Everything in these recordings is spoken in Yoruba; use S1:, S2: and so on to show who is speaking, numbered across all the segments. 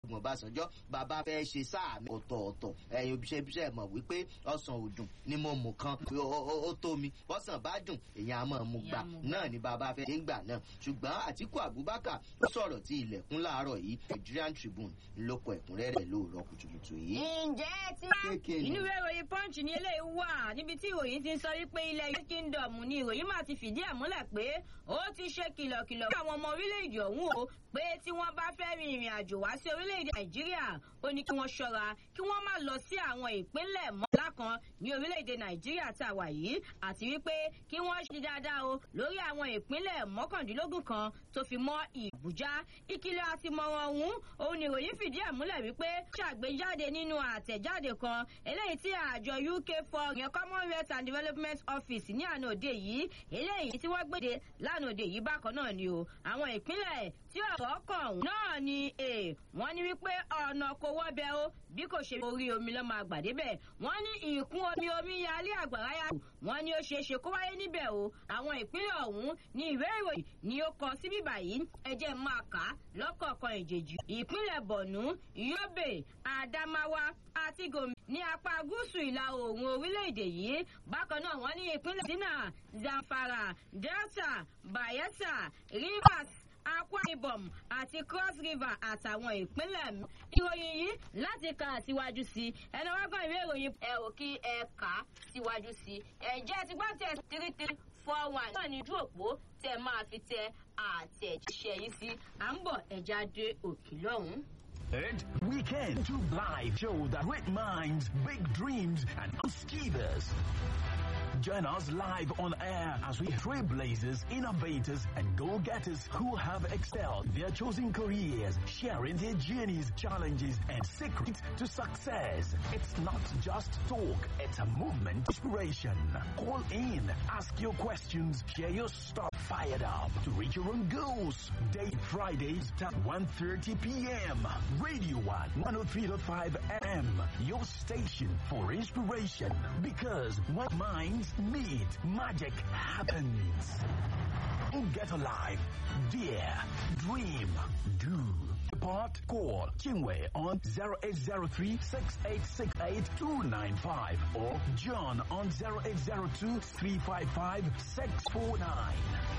S1: Olúṣẹ́gun Ọbásanjọ́ bàbá fẹ́ ṣe sáà mi ọ̀tọ̀ọ̀tọ̀ ẹ̀yin òbíṣẹ́bíṣẹ́ mọ̀ wípé ọ̀sán òdùn ni mo mú kan ó tó mi bọ́sàn bá dùn èèyàn á mọ̀ mú gbà náà ni bàbá fẹ́ ṣe ń gbà náà ṣùgbọ́n Àtíkù Abubakar ó sọ̀rọ̀ tí ilẹ̀kùn láàárọ̀ yìí Nigerian Tribune ló kọ ẹ̀kúnrẹ́rẹ́ lóòrọ̀ kùtùkùtù yìí.
S2: ǹjẹ́ tí inú ìwé ìròyìn punch ní eléyìí wà níbi tí ìròyìn ti ń sọ wípé ilẹ̀ united kingdom ni ìròyìn máa ti fìdí ẹ̀ múlẹ̀ pé ó ti ṣe kìlọ̀kìlọ̀ fún àwọn ọmọ orílẹ̀-èdè ọ̀hún o pé tí wọ́n bá fẹ́ rin ìrìn àjò wá sí orílẹ̀-èdè nàìjíríà ó ní kí wọ́n ṣọ́ra kí wọ́n má lọ sí àwọn ìpínlẹ̀ mọ́lá kan ní orílẹ̀-èdè nàìjíríà tá a wà yìí àti wípé kí wọ́n ṣe dáadáa o lórí àwọn ìpínlẹ̀ mọ́kàndínlógún kan tó fi mọ́ ìbújá ìkìlọ̀ àti mọ̀ràn ọ̀hún òun ni ìròyìn fìdí ẹ̀ múlẹ̀ wípé ṣàgbéjáde nínú àtẹ̀jáde kan eléyìí tí àjọ uk for ìyẹn commonwealth and development office ní àná òde yìí eléyìí tí wọ́n gbèdé lánàá òde yìí bákan náà ni o àwọn ìpínlẹ̀ tí ọ̀rọ̀ kàn náà ni wọ́n ní wípé ọ̀nà kò wọ́bẹ̀ o bí kò ṣe orí omi lọ́mọ àgbàdé bẹ̀ wọ́n ní ìkún omi omi yalé àgbàrá yà wọ́n ní ó ṣeé ṣe kó wáyé níbẹ̀ o àwọn ìpínlẹ̀ ọ̀hún ní ìwé ìròyìn ni ó kọ síbí báyìí ẹjẹ́ máa kà á lọ́kọ̀ọ̀kan ìjèjì ìpínlẹ̀ bọ̀nú yobe adamawa àti gòmìn ní apá gúúsù ìlà oòrùn orílẹ̀-èdè yìí bákan náà wọ́n ní ìpínlẹ̀ sínà zamfara delta bayelsa rivers akwa ibom àti cross river àtàwọn ìpínlẹ̀ mi. ìròyìn yìí láti kà síwájú sí ẹni wá gbọ́n ìwé ìròyìn ẹ ò kí ẹ kà á síwájú sí ẹ̀jẹ̀ ti gbọ́ tẹ̀ three three four one náà ní ojú òpó tẹ máa fi tẹ àtẹ̀jíṣẹ́ yìí sí à ń bọ̀ ẹ̀já dé òkè lọ́hùn-ún.
S3: And weekend to live show that great minds, big dreams, and achievers. Join us live on air as we trailblazers, innovators, and go-getters who have excelled their chosen careers, sharing their journeys, challenges, and secrets to success. It's not just talk, it's a movement inspiration. Call in, ask your questions, share your stuff fired up to reach your own goals. Date Fridays at 1.30 p.m. Radio 1, 103.5 FM, your station for inspiration. Because when minds meet, magic happens. Get alive, dare, dream, do. Part call Kingway on 0803 6868 295 or John on 0802 355 649.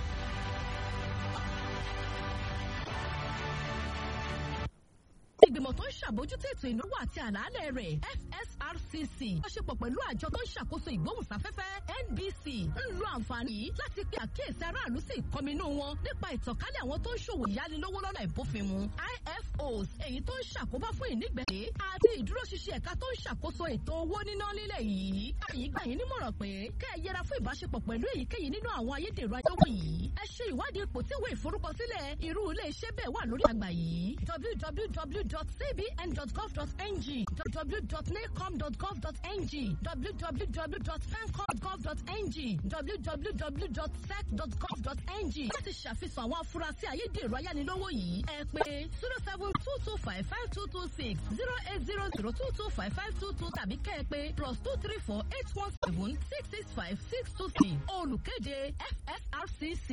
S4: ìgbìmọ̀ tó ń ṣàbójútó ètò ìnáwó àti àlàálẹ̀ rẹ̀ FSRCC lọ́ṣepọ̀ pẹ̀lú àjọ tó ń ṣàkóso ìgbóhùnsáfẹ́fẹ́ NBC ń lo àǹfààní yìí láti pe àkíyèsí aráàlú sí ìkọminú wọn nípa ìtànkálẹ̀ àwọn tó ń ṣòwò ìyánilówó lọ́nà ìbófinmu IFOs èyí tó ń ṣàkóbá fún ìnígbẹ̀ẹ́ àti ìdúróṣinṣin ẹ̀ka tó ń ṣàkóso ètò owó níná lílẹ̀ yìí. àyè gbà yín nímọ̀ràn pé kẹ́ ẹ yẹra fún ìbáṣepọ̀ pẹ̀lú èyíkéyìí nínú àwọn ayédèrú ayéwò yìí. ẹ ṣe ìwádìí ipò tí ìwé ìforúkọsílẹ̀ irú ilé iṣẹ́ bẹ́ẹ̀ wà lórí àgbà yìí www.cbn.gov.ng www.nacom.gov.ng www.fancom.gov.ng www.sec.gov.ng láti ṣàfihàn àwọn afurasí ayédèrú ayánilówó yìí ẹ pé zero seven two two five five two two six zero eight zero zero two two five five two two tàbí kẹ́ ẹ pé plus two three four eight one seven six six five six two three olùkéde FSRCC.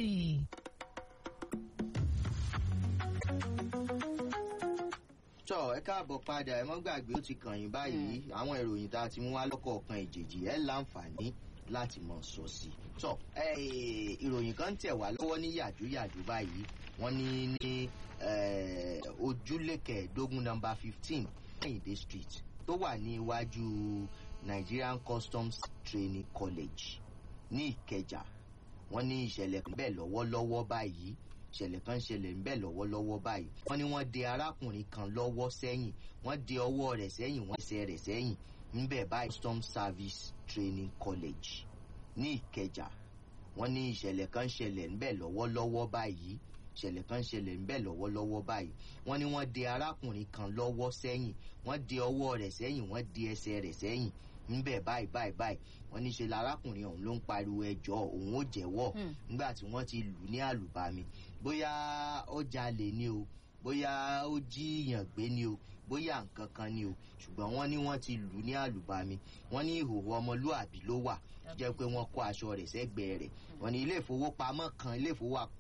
S1: tọ ẹ káàbọ̀ padà ẹ mọ́ gbàgbé ó ti kàn yín báyìí àwọn ìròyìn tá a ti mú wá lọ́kọ̀ọ̀kan ìjèjì ẹ láǹfààní láti mọ̀ sọ sí i. tọ ìròyìn kan tẹ̀ wá lọ́wọ́ ní yàjóyàjó báyìí wọ́n ní ní ojúlé kẹẹ̀ẹ́dógún nọmba fifteen kẹ́hìndé street tó wà ní iwájú Nigerian Customs Training College ní Ìkẹjà wọ́n ní ìṣẹ̀lẹ̀ kan bẹ́ẹ̀ lọ́wọ́lọ́wọ́ báyìí ìṣẹ̀lẹ̀ kan ṣẹlẹ̀ ń bẹ̀ lọ́wọ́lọ́wọ́ báyìí wọ́n ní wọ́n de arákùnrin kan lọ́wọ́ sẹ́yìn wọ́n de ọwọ́ rẹ̀ sẹ́yìn wọ́n ẹsẹ̀ rẹ̀ sẹ́yìn ńbẹ̀ báyìí Customs Service Training College ní Ìkẹjà wọ́n ní ìṣẹ̀lẹ̀ kan ṣẹlẹ̀ ń bẹ̀ lọ́wọ́lọ́wọ́ báyìí ìṣẹ̀lẹ̀ kan ṣẹlẹ̀ ń bẹ̀ lọ́wọ́lọ́wọ́ báyìí wọ́n ní wọ́n de arákùnrin kan lọ́wọ́ sẹ́yìn wọ́n de ọwọ́ rẹ̀ sẹ́yìn wọ́n de ẹsẹ̀ rẹ̀ sẹ́yìn ńbẹ báyìí báyìí báyìí wọ́n ní ṣe lárákùnrin ọ̀hún ló ń pariwo ẹjọ́ òun ó jẹ́wọ́ nígbà tí wọ́n ti lù ní àlùbami bóyá ó jalè ni o bóyá ó jíyàn gbé ni o bóyá nǹkan kan ni o ṣùgbọ́n wọ́n ní wọ́n ti lù ní àlùbami wọ́n ní ìhòòhò ọmọlúàbí ló wà jẹ́ pé wọ́n kó aṣọ rẹ̀ sẹ́gbẹ̀ẹ́ rẹ̀ wọ́n ní ilé ìfowópamọ́ kan ilé ìfowópamọ́